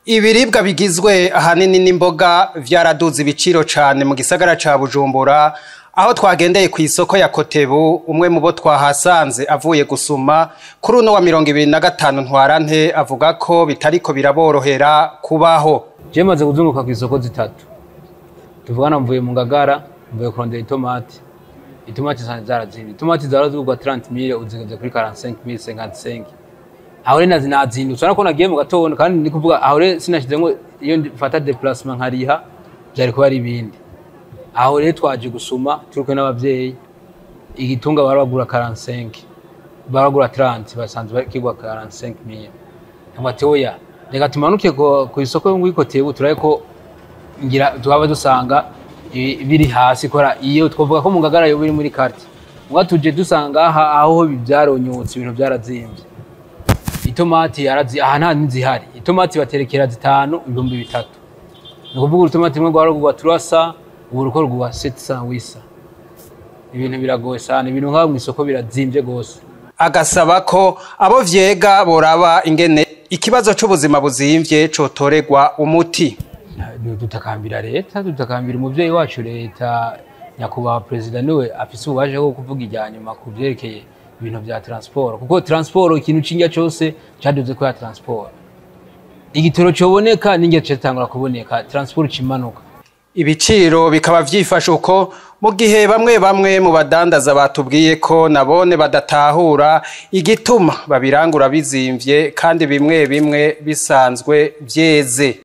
Ibiribwa bigizwe ahanini n'imboga vyaraduze ibiciro cane mu gisagara ca Bujumbura aho twagendeye kw'isoko ya Kotebu umwe mu bo twahasanze avuye gusuma kuri uno wa mirongo ibiri na gatanu ntwarante avuga ko bitariko biraborohera kubaho. Je maze kuzunguruka kw'isoko zitatu tuvugana mvuye mu Ngagara mvuye kurondera itomati itomati zanje zarazimvye itomati zahora zigurwa 30000 uzigeze kuri 45000 55 aho rero nazi nazindutse urabona ko nagiye mu gatondo kandi ndi kuvuga aho rero sinashizemwo iyo mfata déplacement nkariha vyari kuba ari ibindi aho rero twaje gusuma turi n'abavyeyi igitunga bari bagura 45 baragura 30 basanzwe kigwa 45000 ntabwo oya reka tumanuke ku isoko yo muri Kotebu turabe ko ngira twaba dusanga biri hasi kora iyo twavuga ko mu Ngagara yo biri muri quartier muga tuje dusanga aha aho byaronyotse ibintu byarazimvye itomati yarazi aha nta nizihari itomati baterekera zitanu ibihumbi bitatu ni ukuvuga urutomati rumwe rwari rugwa turasa ubu ruko rugwa 700 wisa ibintu biragoye sana ibintu nk'aho mu isoko birazimvye gose Agasaba ko abo vyega boraba ingene ikibazo c'ubuzima buzimvye cotoregwa umuti. dutakambira leta dutakambira umuvyeyi wacu leta nyakubahwa perezida niwe afise ububasha bwo kuvuga irya nyuma ku vyerekeye ibintu vya transport kuko transport ikintu cinga cose caduze ko ya transport igitoro coboneka n'inge catangura kuboneka transport cimanuka Ibiciro bikaba vyifashe uko mu gihe bamwe bamwe mu badandaza batubwiye ko nabone badatahura igituma babirangura bizimvye kandi bimwe bimwe bisanzwe vyeze.